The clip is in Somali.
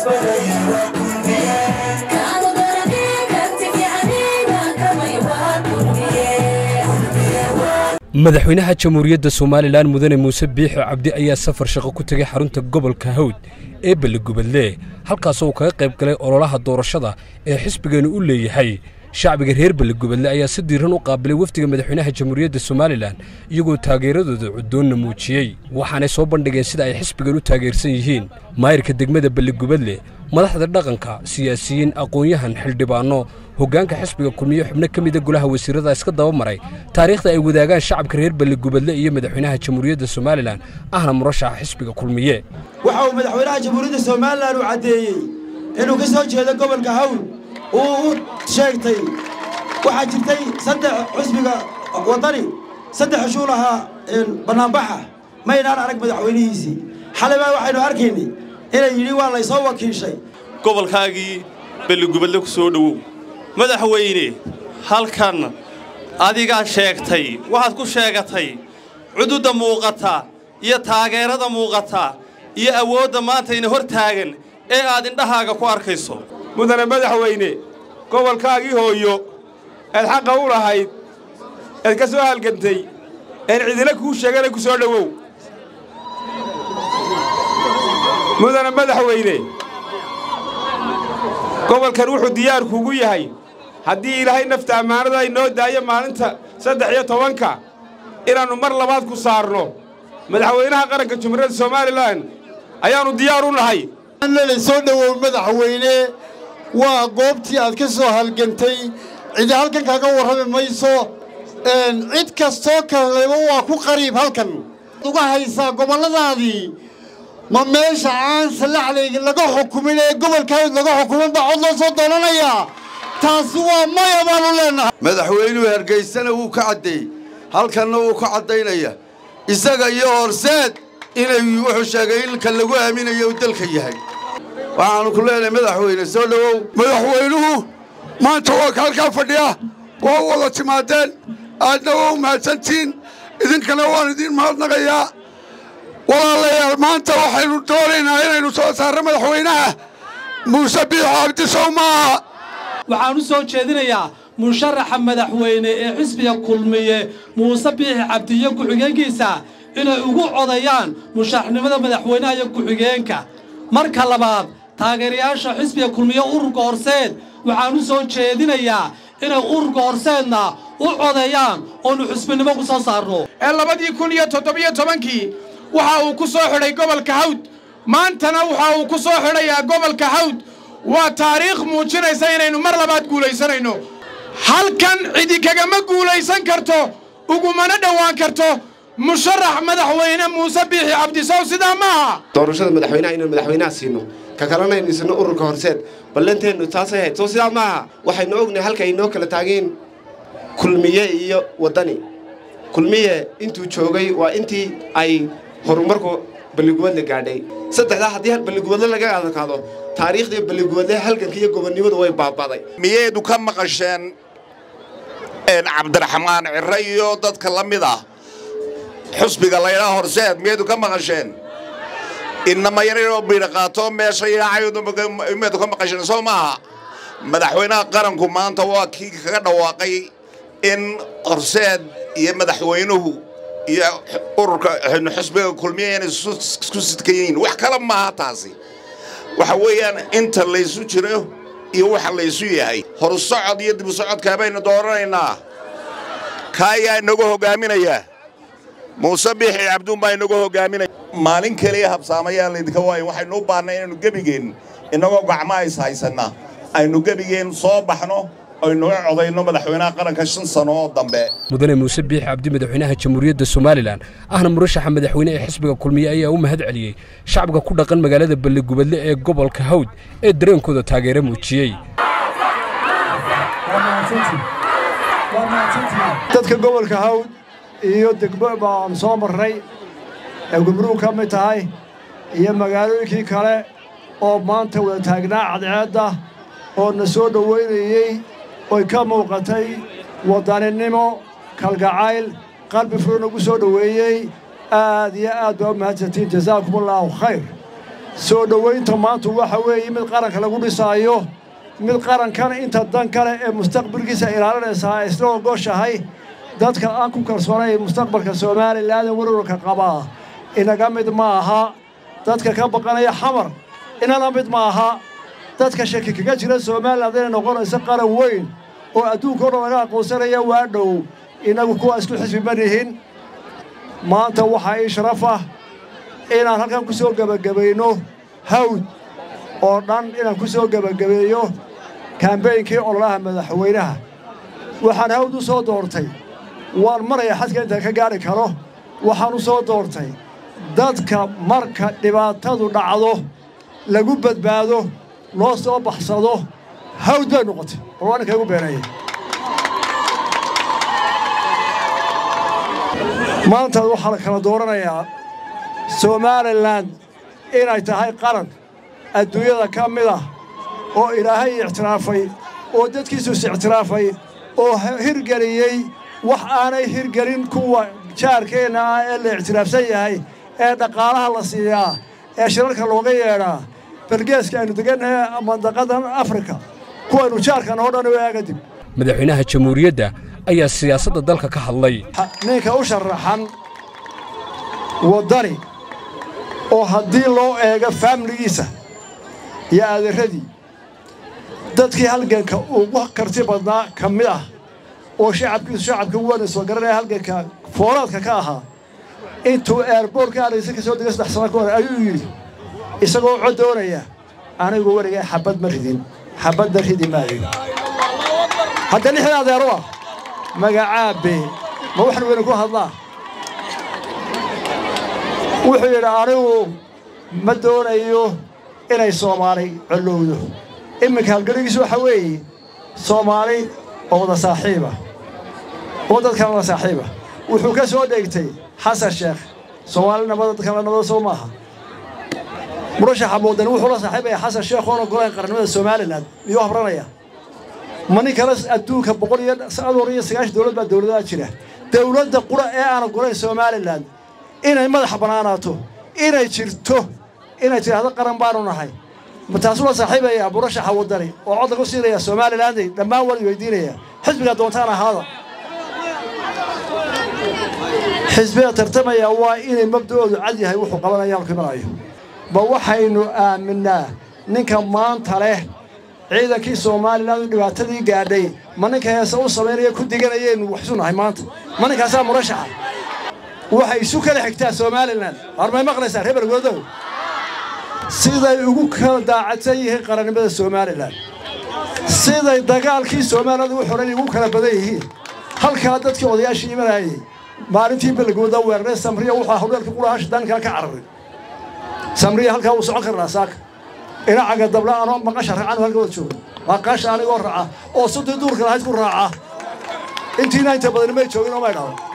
madaxweynaha jamhuuriyadda somalilan mudane muuse biixi cabdi ayaa safar shaqo ku tegay xarunta gobolka hawd ee balligubadle halkaasoo uu kaga qayb galay ololaha doorashada ee xisbigeenu u leeyahay shacbiga reer balligubadle ayaa si diiran u qaabilay wafdiga madaxweynaha jamhuuriyadda somalilan iyagoo taageeradooda cuddoonna muujiyey waxaanay soo bandhigeen sida ay xisbigan u taageersan yihiin maayirka degmada balligubadle madaxda dhaqanka siyaasiyiin aqoon-yahan xildhibaanno hoggaanka xisbiga kulmiye xubno ka mida golaha wasiirada iska daba maray taariikhda ay wadaagaan shacabka reer balligubadle iyo madaxweynaha jamhuuriyadda somalilan ahna murashaxa xisbiga kulmiye waxa uu madaxweynaha jamhuuriyadda somalilan uu caddeeyey inuu ka soo jeedo gobolka hawl uu u sheegtay waxaa jirtay saddex xisbiga waddani saddex xushuul ahaa bannaanbaxa maynaan arag madaxweynihiisii xalay baa waxaynu arkaynay inay yidhi waa laysoo wakiishay gobolkaagii balligubadle ku soo dhowow madaxweyne halkan adigaa sheegtay waxaad ku sheegatay cududda muuqata iyo taageerada muuqata iyo awoodda maanta ina hor taagan ee aad indhahaaga ku arkayso mudane madaxweyne gobolkaagii hooyo eed xaqa u lahayd eed ka soo halgantay een cidina kuu sheegana ku soo dhowow mudane madaxweyne gobolkan wuxuu diyaar kuugu yahay haddii ilaahay nafta ammaanada inoo daayo maalinta saddex iyo tobanka inaannu mar labaad ku saarno madaxweynaha qaranka jumhuuriyadda somalilan ayaannu diyaar u nahay soo dhowow madaxweyne waa goobtii aad ka soo halgantay cidi halkan kaga warrami mayso cid kastoo kaleba waa ku qariib halkan uga haysaa gobolladaadii ma meesha aan salaxlayga laga xukumin ee gobolkaawd laga xukumin baa cod loo soo doonanayaa taasi waa maya baanu leennahay madaxweynuhu hargaysana wuu ka caddeeyey halkanna wuu ka caddaynaya isaga iyo horseed inay wuxuu sheegay ilka lagu aaminayo uu dalka yahay waxaannu ku leenahay madaxweyne soo dhowow madaxweynuhu maanta waa ka halkaa fadhiya waa u wada timaadeen aadna waa u mahadsantihiin idinkana waan idiin mahadnaqayaa walaalayaal maanta waxaynu doonaynaa inaynu soo saarro madaxweynaha muuse biixo cabdisow maaha waxaan u soo jeedinayaa musharaxa madaxweyne ee xisbiga kulmiye muuse biixi cabdi iyo ku-xigeenkiisa inay ugu codayaan musharaxnimada madaxweynaha iyo ku-xigeenka marka labaad taageerayaasha xisbiga kulmiye ururka horseed waxaan u soo jeedinayaa inay ururka horseedna u codeeyaan oonu xusbinimo ku soo saarno ee labadii kun iyo toddobiyo tobankii waxa uu ku soo xidhay gobolka hawd maantana waxa uu ku soo xidhayaa gobolka hawd waa taariikh muujinaysa inaynu mar labaad guulaysanayno halkan cidi kagama guulaysan karto ugumana dhowaan karto musharax madaxweyne muuse biixi cabdisow sidaa maaha doorashada madaxweynaha inaan madaxweynaha siino ka kalena aynu isno ururka horseed ballanteennu taasay ahayd soo sidaa maaha waxaynu ognahay halka ay noo kala taageen kulmiye iyo waddani kulmiye intuu joogay waa intii ay horumarku balligubadle gaadhay saddexdaa haddii balligubadle laga adkaado taariikhdii balligubadle halganka iyo gobonnimadu way baaba'day miyeedu ka maqasheen cabdiraxmaan cirre iyo dadka la mid ah xusbiga laydhaa horseed miyeedu ka maqasheen inama yaryaroo biidha qaato meesha yaacaymiyeedu ka maqasheen soo maaha madaxweynaha qaranku maanta waa kii kaga dhawaaqay in horseed iyo madaxweynuhu iyo ururka xusbiga kulmiya inay isku sidkan yihiin wax kale maaha taasi waxa weeyaan inta laysu jiro iyo waxa laysu yahay horsocod iyo dibu socodkaa baynu dooranaynaa ka ayaa inagu hoggaaminaya muuse biixi cabduun baa inagu hoggaaminaya maalin keliya habsaamayaa laydinka waayo waxaynu u baahnay inaynu gebigeen innagoo gacmaha is haysanna aynu gebigeen soo baxno aynuga codayno madaxweynaha qaranka shan sano oo dambe mudane muuse biixi cabdi madaxweynaha jamhuuriyadda somalilan ahna murashaxa madaxweyne ee xisbiga kulmiye ayaa u mahad celiyey shacabka ku dhaqan magaalada balligubadle ee gobolka hawd ee dareenkooda taageero muujiyey dadka gobolka hawd iyo degmo baan soo marray ee gumruug ka mid tahay iyo magaalooyinkii kale oo maanta wada taagnaa cadceedda oo na soo dhowaynayey oy ka muuqatay waddaninimo kalgacayl qalbi furu nagu soo dhoweeyey aad iyo aad baa u mahadsantiin jasaakumullaahu khayr soo dhowaynta maantu waxa weeye mid qaranka lagu dhisaayo mid qarankan inta dan kale ee mustaqbalkiisa ilaalinaysaa ay isla ogoshahay dadka aan ku kalsoonay mustaqbalka somalilan ee warwarka qabaa inaga mid ma aha dadka ka baqanaya xamar inala mid ma aha dadka shaki kaga jira somalilan inay noqonayso qaran weyn oo adduunka o dhan laga aqoonsanaya waa dhow innagu kuwa isku xisbi ma nihin maanta waxaa ii sharaf ah inaan halkan ku soo gebagabayno hawd oo dhan inaan ku soo gebagabeeyo kaambeynkii ololaha madaxweynaha waxaan hawd u soo doortay waan maraya xadka intaan ka gaadhi karo waxaan u soo doortay dadka marka dhibaatadu dhacdo lagu badbaado loo soo baxsado hawd bay noqotay bal waa ninka igu beeneeyey maanta waxaa la kala dooranayaa somalilan inay tahay qaran adduunyada ka mid ah oo ilaahay ictiraafay oo dadkiisu is ictiraafay oo hirgeliyey wax aanay hirgelin kuwa jaarkeenna ah ee la ictiraafsan yahay ee dhaqaalaha la siiyaa ee shirarka looga yeedhaa balgeeska aynu degannahay mandaqadan afrika kuwaynu jaarkan oo dhan waaga dib madaxweynaha jamhuuriyadda ayaa siyaasadda dalka ka hadlay ninka u sharaxan waddani oo haddii loo eego faamiligiisa iyo adeeradii dadkii halganka ugu karti badnaa ka mid ah oo shacabkiisu shacabka wana soo garanaya halganka foolaadka ka ahaa intuu eerboorka aadaysa ka soo degay saddex sano ka hor ayuu yidhi isagoo cod doonaya anigu weligay xabad ma ridin xabadda ridi maayo hadda lixda adeero ah magacaabe ma waxan weyne ku hadlaa wuxuu yidhi anigu ma doonayo inay soomaali collowdo iminka halgeligiisu waxaa weeye soomaali oo wada saaxiiba oo dadkan wada saaxiiba wuxuu ka soo dheegtay xasan sheekh soomaali nabada dadkan la nabada soo maaha murashaxa muudani wuxuu la saaxiibaya xasan sheekh oon ogolayn qarannimada somalilan miyuu habranaya ma nin kale adduunka boqol iyo adoor iyo sagaashan dowlad baa dowladaha jira dowladda qura ee aan ogolayn somalilan inay madaxa bannaanaato inay jirto inay tidhaahdo qaran baanu nahay ma taasuu la saaxiibaya murashaxa waddani oo cod lagu siinaya somalilanday dhammaan waa la weydiinaya xisbigaa doontaan ahaada xisbiga tartamaya waa inay mabda'oodu cad yahay wuxuu qabanaya halku imanayo ma waxaynu aaminnaa ninka maanta leh ciidankii somalilan dhibaatadii gaadhay ma ninka heese u samaynaya ku diganayaynu waxsu nahay maanta ma ninkaasaa murashaxa waxay isu kala xigtaa somalilan hormay maqlaysaa reer bergodow siday ugu kala daacadsan yihiin qarannimada somalilan siday dagaalkii soomaaliyad ugu xoran ugu kala badan yihiin halkaa dadkii odayaashii imanayay maalintii belgooda weeraray samriya wuxuu hawdheelka qurahaasha dankala ka cararay samriya halkaa wuu socon karnaa saaka inacaga dabla anoo maqasha raacanu halka wada joogo maqasha anigoo raaca oo sudii duurka lahayd ku raaca intiina inta badan may joogin oo may dhaho